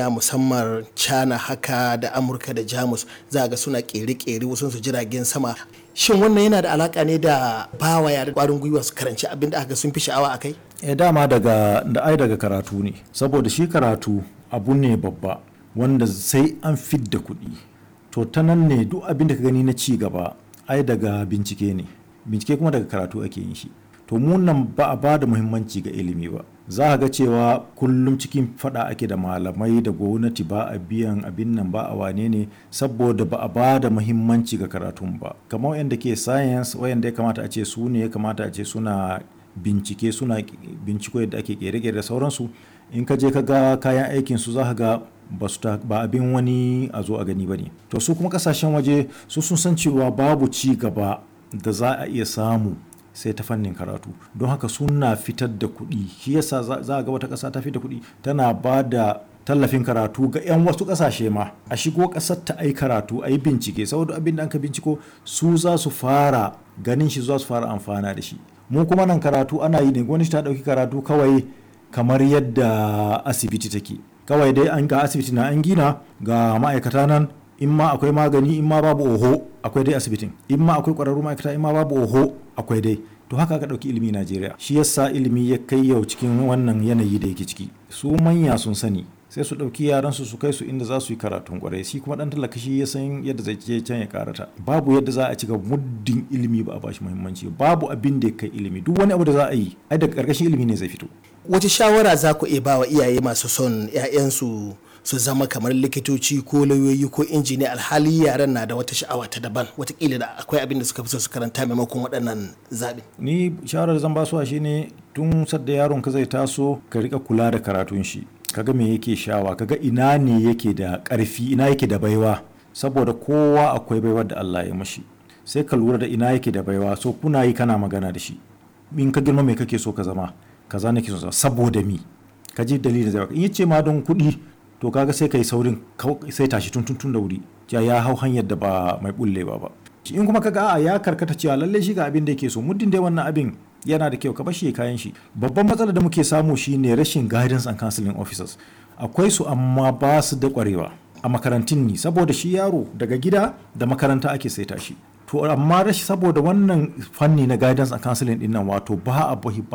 musamman China haka da Amurka da Jamus za ga suna kere-kere wasu su jiragen sama shin wannan yana da alaka ne da bawa yare kwarin gwiwa su karanci abin da aka sun fi sha'awa a kai e dama daga da ai daga karatu ne saboda shi karatu abu ne babba wanda sai an fidda kuɗi to ta nan ne duk abin da ka gani na ci gaba ai daga bincike ne bincike kuma daga karatu ake yin shi to mu nan ba a ba da muhimmanci ga ilimi ba za a ga cewa kullum cikin fada ake da malamai da gwamnati ba a biyan abin nan ba a wane ne saboda ba a ba da muhimmanci ga karatun ba kamar wayanda ke science wayanda ya kamata a ce su ne ya kamata a ce suna bincike suna binciko yadda ake kere-kere da sauransu in ka je ka ga kayan aikin su za ka ga ba su ba abin wani a zo a gani ba ne to su kuma kasashen waje su sun san cewa babu ci gaba da za a iya samu sai ta fannin karatu don haka suna fitar da kuɗi shi yasa za a ga wata ƙasa ta fitar da kuɗi tana ba da tallafin karatu ga 'yan wasu ƙasashe ma a shigo ƙasar ta ai karatu a yi bincike saboda abin da an ka binciko su za su fara ganin shi za su fara amfana da shi mu kuma nan karatu ana yi ne gwamnati ta ɗauki karatu kawai kamar yadda asibiti take kawai dai an ga asibiti na an gina ga ma'aikata nan in ma akwai magani in ma babu oho akwai dai asibitin in ma akwai ƙwararru ma'aikata in ma babu oho akwai dai to haka aka ɗauki ilimi Najeriya shi yasa ilimi ya kai yau cikin wannan yanayi da yake ciki su manya sun sani sai su ɗauki yaran su su kai su inda za su yi karatun kwarai shi kuma ɗan talaka shi ya san yadda zai je can ya karata babu yadda za a cika muddin ilimi ba a bashi muhimmanci babu abin da ya kai ilimi duk wani abu da za a yi ai daga ƙarƙashin ilimi ne zai fito wace shawara za ku iya ba wa iyaye masu son 'ya'yansu su zama kamar likitoci ko lauyoyi ko injiniya alhali yaran na da wata sha'awa ta daban watakila da akwai abin da suka fi so su karanta maimakon waɗannan zaɓe. ni shawarar zan ba su a shine tun sadda yaron ka zai taso ka rika kula da karatun shi kaga me yake shawa kaga ina ne yake da ƙarfi ina yake da baiwa saboda kowa akwai baiwar da Allah ya mashi sai ka lura da ina yake da baiwa so kuna yi kana magana da shi in ka girma me kake so ka zama kaza nake so saboda mi ka ji dalilin zai in yace ma don kuɗi to kaga sai kai saurin sai tashi tun tun da wuri ya ya hau hanyar da ba mai bullewa ba in kuma kaga a ya karkata cewa lalle shi ga abin da yake so muddin dai wannan abin yana da kyau ka bashi kayan shi babban matsalar da muke samu shine rashin guidance and counseling officers akwai su amma ba su da kwarewa a makarantun ni saboda shi yaro daga gida da makaranta ake saita shi to amma rashi saboda wannan fanni na guidance and counseling din nan wato ba a